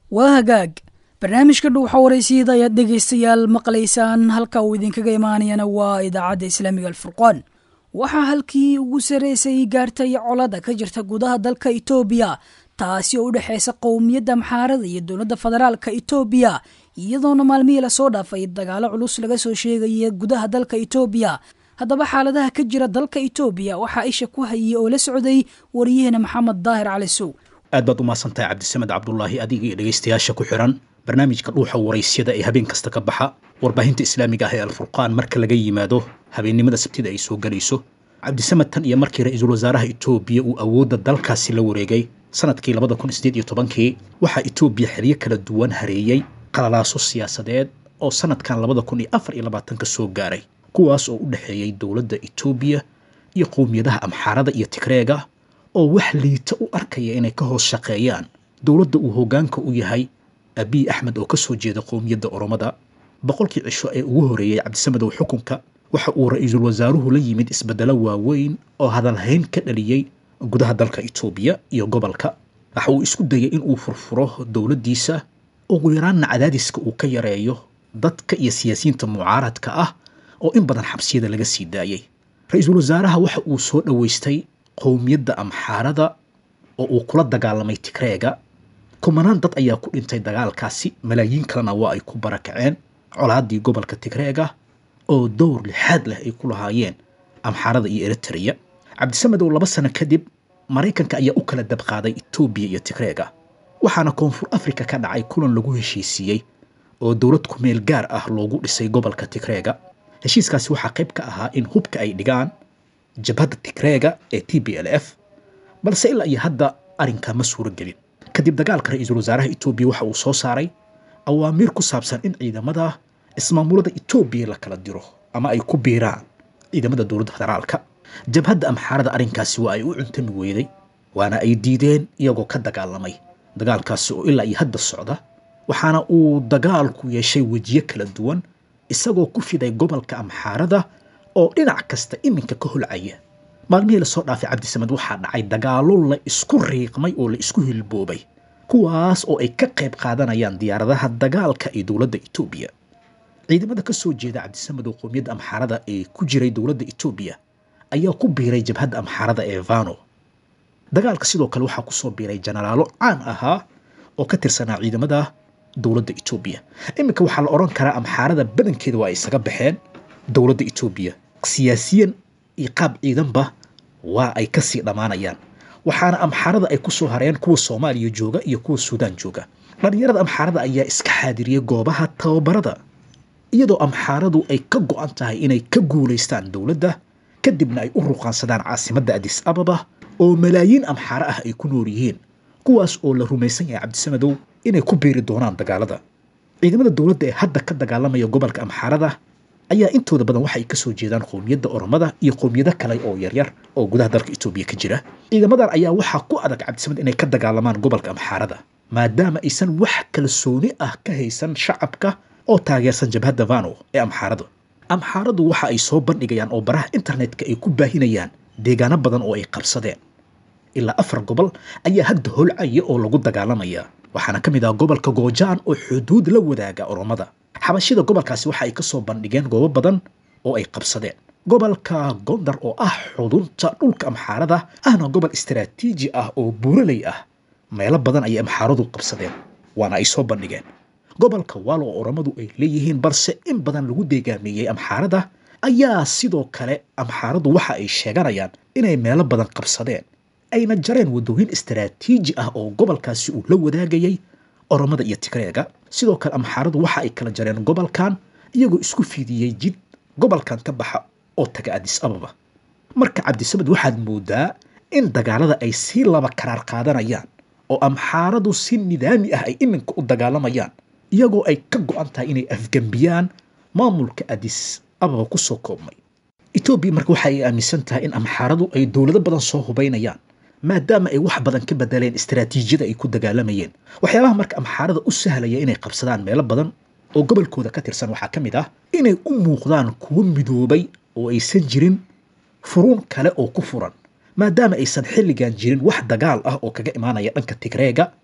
waa hagaag barnaamijka dhuuxa waraysiyada ayaad dhegaystayaal maqlaysaan halka uu idinkaga imaanayana waa idaacadda islaamiga alfurqaan waxaa halkii ugu sarreysay gaartay colada ka jirta gudaha dalka itoobiya taasi oo u dhexaysa qowmiyadda maxaarada iyo dowladda federaalka itoobiya iyadoona maalmihii lasoo dhaafay dagaalo culus laga soo sheegaya gudaha dalka itoobiya haddaba xaaladaha ka jira dalka itoobiya waxaa isha ku hayay oo la socday wariyaheena maxamed daahir cali sow aad baad u mahadsantahay cabdisamed cabdulaahi adiga iyo dhegaystayaasha ku xiran barnaamijka dhuuxa waraysyada ee habeen kasta ka baxa warbaahinta islaamiga ah ee alfurqaan marka laga yimaado habeennimada sabtida ay soo gelayso cabdisamed tan iyo markii ra-iisul wasaaraha itoobiya uu awoodda dalkaasi la wareegay sanadkii labada kun sideed iyo tobankii waxaa itoobiya xeryo kala duwan hareeyey qalalaaso siyaasadeed oo sanadkan labada kun iyo afar iyo labaatanka soo gaaray kuwaas oo u dhexeeyey dowladda itoobiya iyo qowmiyadaha amxaarada iyo tigreega oo wax liita u arkaya inay ka hoos shaqeeyaan dowladda uu hoggaanka u yahay abiy axmed oo ka soo jeeda qowmiyadda oromada boqolkii cisho ee ugu horeeyey cabdisamedow xukunka waxa uu ra-iisul wasaaruhu la yimid isbeddelo waaweyn oo hadalhayn ka dhaliyey gudaha dalka itoobiya iyo gobolka waxa uu isku dayay in uu furfuro dowladdiisa ugu yaraanna cadaadiska uu ka yareeyo dadka iyo siyaasiyiinta mucaaradka ah oo in badan xabsiyada laga sii daayey ra-iisul wasaaraha waxa uu soo dhoweystay qowmiyadda amxaarada oo uu kula dagaalamay tigreega kumanaan dad ayaa ku dhintay dagaalkaasi malaayiin kalena waa ay ku barakaceen colaaddii gobolka tigreega oo dowr lixaad leh ay ku lahaayeen amxaarada iyo eritrea cabdisamedow laba sano kadib maraykanka ayaa u kala dabqaaday etoobiya iyo tigreega waxaana koonfur afrika ka dhacay kulan lagu heshiisiiyey oo dowlad kumeel gaar ah loogu dhisay gobolka tigreega heshiiskaasi waxaa qayb ka ahaa in hubka ay dhigaan jabhadda tigreega ee t b l f balse ilaa iyo hadda arrinkaa ma suuro gelin kadib dagaalka ra-iisul wasaaraha etoobiya waxa uu soo saaray awaamiir ku saabsan in ciidamada ismaamulada etoobiya la kala diro ama ay ku biiraan ciidamada dowladda federaalka jabhadda amxaarada arrinkaasi waa ay u cuntami weyday waana ay diideen iyagoo ka dagaalamay dagaalkaasi oo ilaa iyo hadda socda waxaana uu dagaalku yeeshay wejiyo kala duwan isagoo ku fiday gobolka amxaarada oo dhinac kasta iminka ka holcaya maalmihii lasoo dhaafay cabdisamed waxaa dhacay dagaallo la isku riiqmay oo la isku hilboobay kuwaas oo ay ka qayb qaadanayaan diyaaradaha dagaalka ee dowladda etoobiya ciidamada ka soo jeeda cabdisamedow qowmiyadda amxaarada ee ku jiray dowladda etoobiya ayaa ku biiray jabhadda amxaarada ee vano dagaalka sidoo kale waxaa kusoo biiray jenaraalo caan ahaa oo ka tirsanaa ciidamada dowladda etoobiya iminka waxaa la odhan karaa amxaarada badankeeda waa ay isaga baxeen dowladda etoobiya siyaasiyan iyo qaab ciidanba waa ay kasii dhammaanayaan waxaana amxaarada ay ku soo hareen kuwa soomaaliya jooga iyo kuwa suudaan jooga dhallinyarada amxaarada ayaa iska xaadiriyey goobaha tababarada iyadoo amxaaradu ay ka go-an tahay inay ka guulaystaan dowladda kadibna ay u ruqaansadaan caasimadda adis ababa oo malaayiin amxaaro ah ay ku nool yihiin kuwaas oo la rumaysan yahay cabdisamedow inay ku biiri doonaan dagaalada ciidamada dowladda ee hadda ka dagaalamaya gobolka amxaarada ayaa intooda badan waxay ka soo jeedaan qowmiyadda oromada iyo qowmiyado kale oo yaryar oo gudaha dalka etoobiya ka jira ciidamadan ayaa waxaa ku adag cabdisamed inay ka dagaalamaan gobolka amxaarada maadaama aysan wax kalsooni ah ka haysan shacabka oo taageersan jabhadda vano ee amxaarada amxaaradu waxa ay soo bandhigayaan oo baraha internetka ay ku baahinayaan deegaano badan oo ay qabsadeen ilaa afar gobol ayaa hadda holcaya oo lagu dagaalamaya waxaana ka mid ah gobolka goojaan oo xuduud la wadaaga oromada xabashida gobolkaasi waxa ay ka soo bandhigeen goobo badan oo ay qabsadeen gobolka gondar oo ah xudunta dhulka amxaarada ahna gobol istaraatiiji ah oo buuraley ah meelo badan ayay amxaaradu qabsadeen waana ay soo bandhigeen gobolka waalo oo oromadu ay leeyihiin balse in badan lagu deegaameeyey amxaarada ayaa sidoo kale amxaaradu waxa ay sheeganayaan inay meelo badan qabsadeen ayna jareen waddooyin istaraatiiji ah oo gobolkaasi uu la wadaagayay oromada iyo tigreega sidoo kale amxaaradu waxa ay kala jareen gobolkan iyagoo isku fidiyey jid gobolkan ka baxa oo taga adis ababa marka cabdisamed waxaad moodaa in dagaalada ay sii laba karaar qaadanayaan oo amxaaradu si nidaami ah ay iminka u dagaalamayaan iyagoo ay ka go-an tahay inay afgembiyaan maamulka adis ababa kusoo koobmay etoobiya marka waxa ay aaminsan tahay in amxaaradu ay dowlado badan soo hubaynayaan maadaama ay wax badan ka bedeleen istaraatiijiyada ay ku dagaalamayeen waxyaabaha marka amxaarada u sahlaya inay qabsadaan meelo badan oo gobolkooda ka tirsan waxaa ka mid ah inay u muuqdaan kuwo midoobay oo aysan jirin furuun kale oo ku furan maadaama aysan xilligan jirin wax dagaal ah oo kaga imaanaya dhanka tigreega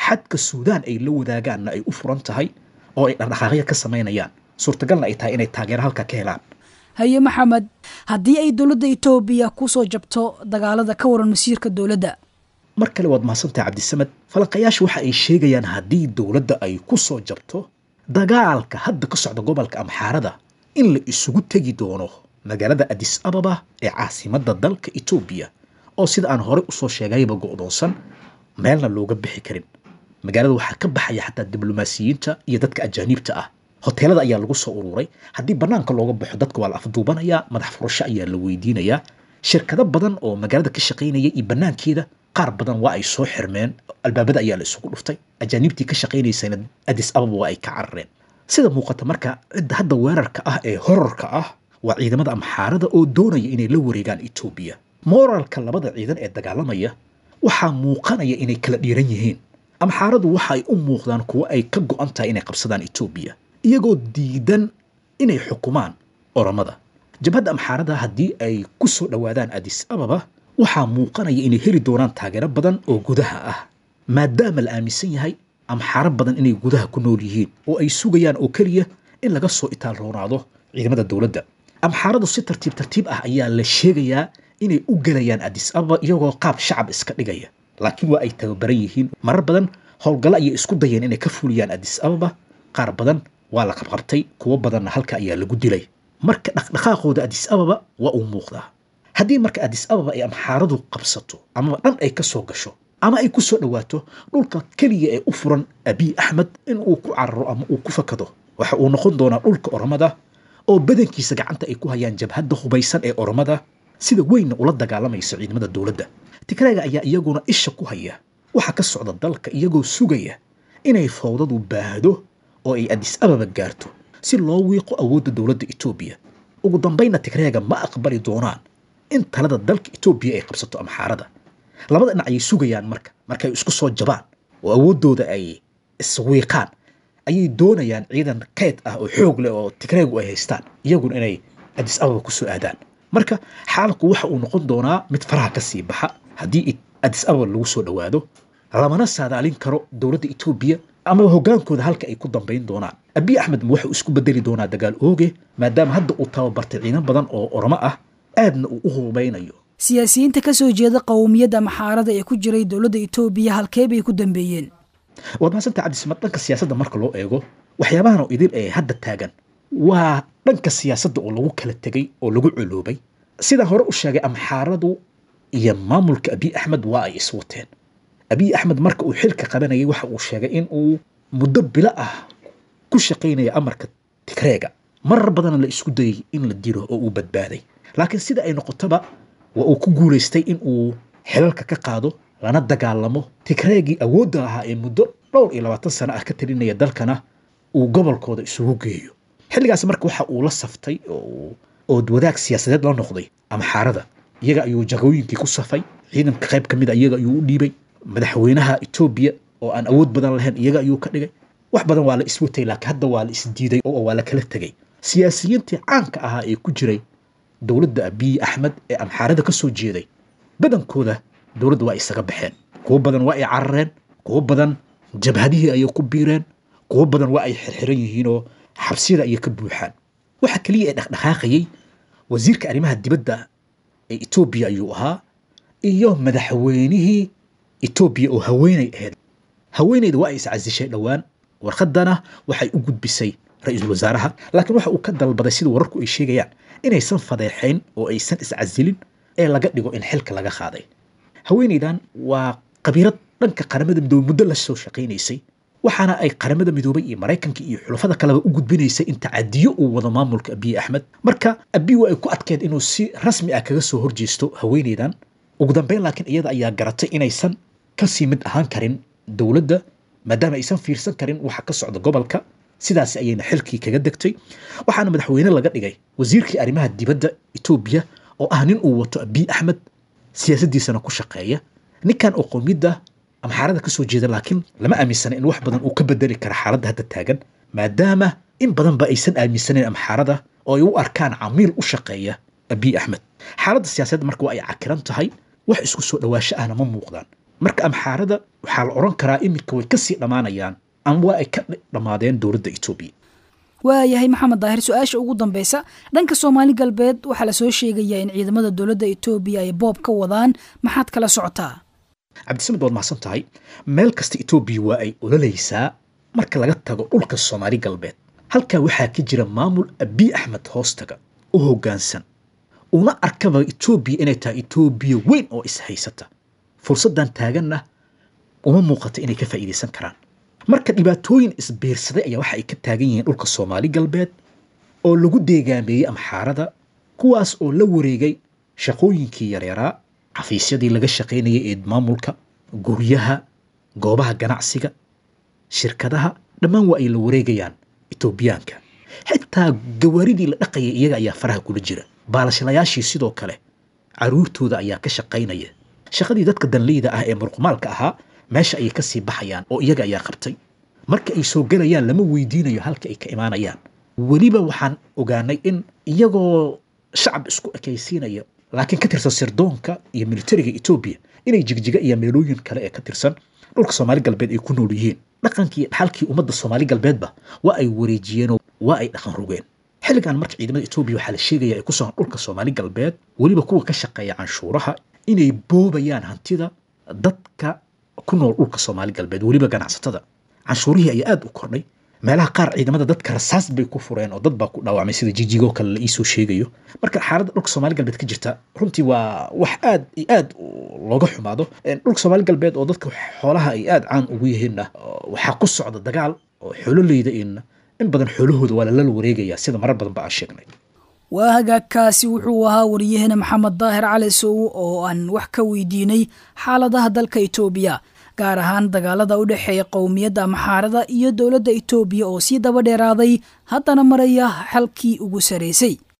xadka suudaan ay la wadaagaanna ay u furan tahay oo ay dhaqdhaqaaqyo ka samaynayaan suurtagalna ay tahay inay taageero halka ka helaan haye maxamed haddii ay dowladda etoobiya kusoo jabto dagaalada ka waran masiirka dowladda mar kale waad mahadsantahay cabdisamed falanqayaashu waxa ay sheegayaan haddii dowladda ay ku soo jabto dagaalka hadda ka socda gobolka amxaarada in la isugu tegi doono magaalada adis ababa ee caasimadda dalka etoobiya oo sida aan horey usoo sheegayba go'doonsan meelna looga bixi karin magaalada waxaa ka baxaya xataa diblomaasiyiinta iyo dadka ajaaniibta ah hoteelada ayaa lagu soo ururay haddii bannaanka looga baxo dadka waa la afduubanayaa madax furasho ayaa la weydiinayaa shirkado badan oo magaalada ka shaqaynaya iyo bannaankeeda qaar badan waa ay soo xirmeen albaabada ayaa la isugu dhuftay ajaaniibtii ka shaqaynaysayna adis ababa waa ay ka carareen sida muuqata marka cidda hadda weerarka ah ee horarka ah waa ciidamada amxaarada oo doonaya inay la wareegaan etoobiya mooralka labada ciidan ee dagaalamaya waxaa muuqanaya inay kala dhiiran yihiin amxaaradu waxa ay u muuqdaan kuwo ay ka go'an tahay inay qabsadaan etoobiya iyagoo diidan inay xukumaan oramada jabhadda amxaarada haddii ay ku soo dhowaadaan adis ababa waxaa muuqanaya inay heli doonaan taageero badan oo gudaha ah maadaama la aaminsan yahay amxaaro badan inay gudaha ku nool yihiin oo ay sugayaan oo keliya in laga soo itaal roonaado ciidamada dowladda amxaaradu si tartiib tartiib ah ayaa la sheegayaa inay u gelayaan adis ababa iyagoo qaab shacab iska dhigaya laakiin waa ay tababaran yihiin marar badan howlgallo ayay isku dayeen inay ka fuliyaan adis ababa qaar badan waa la qabqabtay kuwo badanna halka ayaa lagu dilay marka dhaqdhaqaaqooda adis ababa waa uu muuqdaa haddii marka adis ababa ay amxaaradu qabsato amaba dhan ay ka soo gasho ama ay ku soo dhowaato dhulka keliya ee u furan abiy axmed in uu ku cararo ama uu ku fakado waxa uu noqon doonaa dhulka oromada oo badankiisa gacanta ay ku hayaan jabhadda hubaysan ee oromada sida weynna ula dagaalamaysa ciidamada dowladda tigreega ayaa iyaguna isha ku haya waxa ka socda dalka iyagoo sugaya inay fowdadu baahdo oo ay adis ababa gaarto si loo wiiqo awoodda dowladda etoobiya ugu dambaynna tigreega ma aqbali doonaan in talada dalka etoobiya ay qabsato amxaarada labada dhinac ayay sugayaan marka markay isku soo jabaan oo awooddooda ay iswiiqaan ayay doonayaan ciidan kayd ah oo xoog leh oo tigreegu ay haystaan iyaguna inay adis ababa kusoo aadaan marka xaalku waxa uu noqon doonaa mid faraha ka sii baxa haddii adis ababa lagu soo dhowaado lamana saadaalin karo dowladda etoobiya ama hoggaankooda halka ay ku dambayn doonaan abiy axmed wuxuu isku bedeli doonaa dagaal ooge maadaama hadda uu tababartay ciidan badan oo oromo ah aadna uu u hubaynayo siyaasiyiinta ka soo jeeda qowmiyadda maxaarada ee ku jiray dowladda etoobiya halkee bay ku dambeeyeen waad mahadsantaha cabdisamad dhanka siyaasadda marka loo eego waxyaabahan oo idil ee hadda taagan waa dhanka siyaasadda oo lagu kala tegay oo lagu coloobay sidaan hore u sheegay amxaaradu iyo maamulka abiy axmed waa ay iswateen abiy axmed marka uu xilka qabanayay waxa uu sheegay in uu muddo bilo ah ku shaqaynaya amarka tigreega marar badanna la isku dayay in la dilo oo uu badbaaday laakiin sida ay noqotaba waa uu ku guulaystay in uu xilalka ka qaado lana dagaalamo tigreegii awoodda ahaa ee muddo dhowr iyo labaatan sano ah ka talinaya dalkana uu gobolkooda isugu geeyo xilligaas marka waxa uu la saftay oo wadaag siyaasadeed la noqday amxaarada iyaga ayuu jagooyinkii ku safay ciidanka qayb ka mid a iyaga ayuu u dhiibay madaxweynaha etoobiya oo aan awood badan lahayn iyaga ayuu ka dhigay wax badan waa la iswatay laakiin hadda waa la isdiiday oo waa la kala tegay siyaasiyiintii caanka ahaa ee ku jiray dowladda abiy axmed ee amxaarada ka soo jeeday badankooda dowladda waa isaga baxeen kuwo badan waa ay carareen kuwo badan jabhadihii ayay ku biireen kuwo badan waa ay xirxiran yihiin oo xabsiyada ayay ka buuxaan waxa keliya ee dhaqdhaqaaqayay wasiirka arrimaha dibadda ee etoobiya ayuu ahaa iyo madaxweynihii etoobiya oo haweenay ahayd haweenayda waa ay iscasishay dhowaan warqadana waxay u gudbisay ra-iisul wasaaraha laakiin waxa uu ka dalbaday sida wararku ay sheegayaan inaysan fadeexayn oo aysan iscasilin ee laga dhigo in xilka laga qaaday haweenaydan waa qabiirad dhanka qaramada midoobey muddo la soo shaqaynaysay waxaana ay qaramada midoobay iyo maraykanka iyo xulafada kaleba u gudbinaysay in tacadiyo uu wado maamulka abiy axmed marka abiy waa ay ku adkeed inuu si rasmi ah kaga soo horjeesto haweenaydan ugu dambeyn laakiin iyada ayaa garatay inaysan kasii mid ahaan karin dowladda maadaama aysan fiirsan karin waxa ka socda gobolka sidaas ayayna xilkii kaga degtay waxaana madaxweyne laga dhigay wasiirkii arrimaha dibadda etoobiya oo ah nin uu wato abiy axmed siyaasaddiisana ku shaqeeya ninkan oo qowmiyadda amxaarada ka soo jeeda laakiin lama aaminsana in wax badan uu ka bedeli kara xaaladda hadda taagan maadaama in badanba aysan aaminsanayn amxaarada oo ay u arkaan camiil u shaqeeya abiy axmed xaaladda siyaasadda marka waa ay cakiran tahay wax isku soo dhawaasho ahna ma muuqdaan marka amxaarada waxaa la odhan karaa iminka way kasii dhammaanayaan ama waa ay ka dhammaadeen dowladda etoobiya waayahay maxamed daahir su-aasha ugu dambeysa dhanka soomaali galbeed waxaa lasoo sheegayaa in ciidamada dowladda etoobiya ay boob ka wadaan maxaad kala socotaa cabdisamed waad mahadsan tahay meel kasta etoobiya waa ay ololaysaa marka laga tago dhulka soomaali galbeed halkaa waxaa ka jira maamul abiy axmed hoostaga u hoggaansan una arkaba etoobiya inay tahay etoobiya weyn oo ishaysata fursaddan taaganna uma muuqato inay ka faa'iidaysan karaan marka dhibaatooyin isbiirsaday ayaa waxa ay ka taagan yihiin dhulka soomaali galbeed oo lagu deegaameeyey amxaarada kuwaas oo la wareegay shaqooyinkii yareeraa xafiisyadii laga shaqaynayay ee maamulka guryaha goobaha ganacsiga shirkadaha dhammaan waa ay la wareegayaan etoobiyaanka xitaa gawaaridii la dhaqayay iyaga ayaa faraha kula jira baalashlayaashii sidoo kale caruurtooda ayaa ka shaqaynaya shaqadii dadka danleyda ah ee murqumaalka ahaa meesha ayay kasii baxayaan oo iyaga ayaa qabtay marka ay soo gelayaan lama weydiinayo halka ay ka imaanayaan weliba waxaan ogaanay in iyagoo shacab isku ekaysiinaya laakiin ka tirsan sirdoonka iyo militariga etoobiya inay jigjiga iyo meelooyin kale ee ka tirsan dhulka soomaali galbeed ay ku nool yihiin dhaqankii dhaxalkii ummadda soomaali galbeedba waa ay wareejiyeenoo waa ay dhaqan rogeen xilligan marka ciidamada etoobiya waxaa la sheegaya ay ku sugan dhulka soomaali galbeed weliba kuwa ka shaqeeya canshuuraha inay boobayaan hantida dadka ku nool dhulka soomaali galbeed weliba ganacsatada canshuurihii ayaa aada u kordhay meelaha qaar ciidamada dadka rasaas bay ku fureen oo dad baa ku dhaawacmay sida jijigoo kale la iisoo sheegayo marka xaaladda dhulka soomaali galbeed ka jirta runtii waa wax aad iyo aad looga xumaado dhulka soomaali galbeed oo dadka xoolaha ay aada caan ugu yihiinna waxaa ku socda dagaal oo xoololeyda in in badan xoolahooda waa lala wareegaya sida marar badan ba aan sheegnay waa hagaagkaasi wuxuu ahaa wariyahena maxamed daahir cali sow oo aan wax ka weydiinay xaaladaha dalka etoobiya gaar ahaan dagaalada u dhexeeya qowmiyadda amxaarada iyo dowladda etoobiya oo sii daba dheeraaday haddana maraya xalkii ugu sarraysay